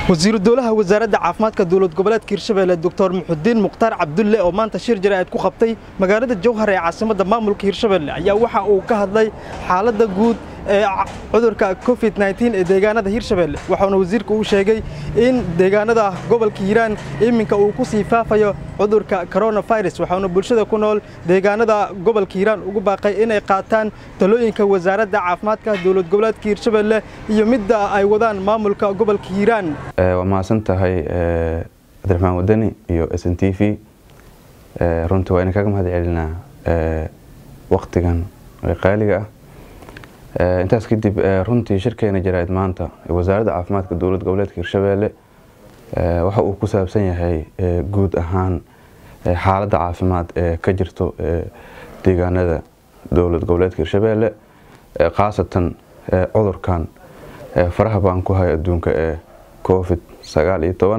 wasiiru dowlaha wasaaradda caafimaadka dowlad goboleedka hirshabelle doctor muxudiin mukhtaar cabdulle oo maanta shir jaraa'id ku qabtay magaalada jowhar ee caasimadda maamulka hirshabelle ayaa waxa uu ka hadlay xaaladda guud ee cudurka covid ee deegaanada hirshabelle waxauna wasiirka uu sheegay in deegaanada gobolka hiiraan iminka uu ku sii faafayo cudurka coronavirus waxauna bulshada ku nool deegaanada gobolka hiiraan ugu baaqay inay qaataan talooyinka wasaaradda caafimaadka dowlad goboleedka hirshabelle iyo midda ay wadaan maamulka gobolka hiiraan waa mahadsan tahay cabdiraxmaan wadani iyo s n t v runtii waa idin kaga mahad celinaa waktigan qaaliga ah intaas kadib runtii shirkeena jaraa'id maanta wasaaradda caafimaadka dowlad goboleedka hirshabelle waxa uu ku saabsan yahay guud ahaan xaaladda caafimaad ee ka jirto deegaanada dowlad goboleedka hirshabelle khaasatan cudurkan faraha baan ku hay adduunka ee covid sagaal iyo toban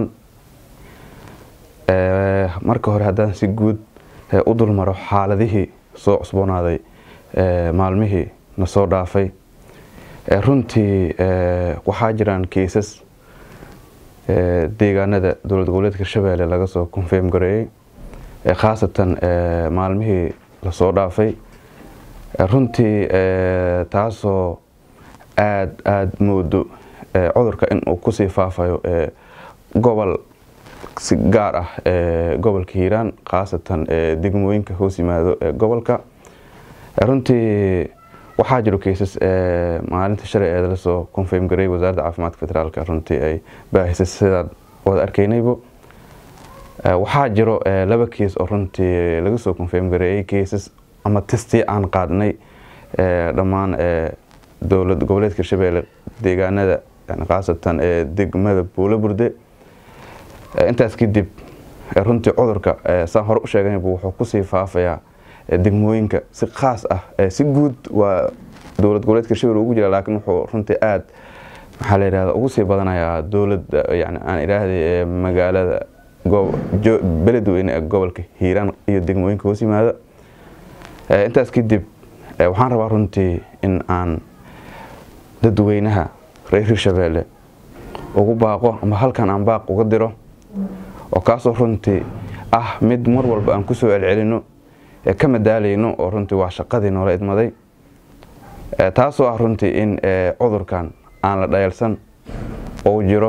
marka hore haddaan si guud u dulmaro xaaladihii soo cusboonaaday maalmihii na soo dhaafay runtii waxaa jiraan kiisas deegaanada dowlad goboleedka hirshabelle laga soo konfeym gareeyey khaasatan maalmihii lasoo dhaafay runtii taasoo aada aada moodo cudurka inuu kusii faafayo gobol si gaar ah gobolka hiiraan khaasatan degmooyinka hoos yimaado ee gobolka runtii waxaa jiro kaysas maalinta shalay ee lasoo konfeym gareey wasaaradda caafimaadka federaalk runtii ay baahisay sidaan wada arkaynaybo waxaa jiro laba keis oo runtii laga soo konfeym gareeyey kaysas ama testii aan qaadnay dhammaan dowlad goboleedka hirshabelle deegaanada khaasatan ee degmada buulo burde intaas kadib runtii cudurka saan hore u sheeganaybu wuxuu kusii faafayaa degmooyinka si khaas ah si guud waa dowlad goboleedka hirshabelle ugu jira laakiin wuxuu runtii aada maxaa la yidhahda ugu sii badanayaa dowladda yani aan idhaahday magaalada beledweyne ee gobolka hiiraan iyo degmooyinka hoos yimaada intaas kadib waxaan rabaa runtii in aan dadweynaha reer hirshabelle ugu baaqo ama halkan aan baaq uga diro oo kaasoo runtii ah mid mar walba aan kusoo celcelino ka madaalayno oo runtii waa shaqadii noola idmaday taasoo ah runtii in cudurkan aan la dhayalsan ou jiro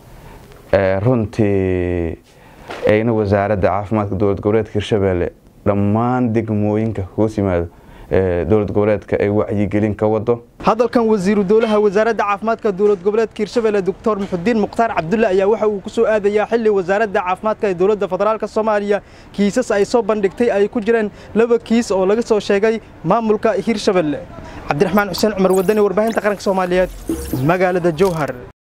runtii ayna wasaaradda caafimaadka dowlad goboleedka hirshabelle dhammaan degmooyinka hoos yimaado dowlad goboleedka ay wacyigelin ka wado hadalkan wasiiru dowlaha wasaaradda caafimaadka dowlad goboleedka hirshabelle doctor muxudiin mukhtaar cabdulle ayaa waxa uu ku soo aadayaa xilli wasaaradda caafimaadka ee dowladda federaalk soomaaliya kiisas ay soo bandhigtay ay ku jireen laba kiis oo laga soo sheegay maamulka hirshabelle cabdiraxmaan xuseen cumar wadani warbaahinta qaranka soomaaliyeed magaalada jowhar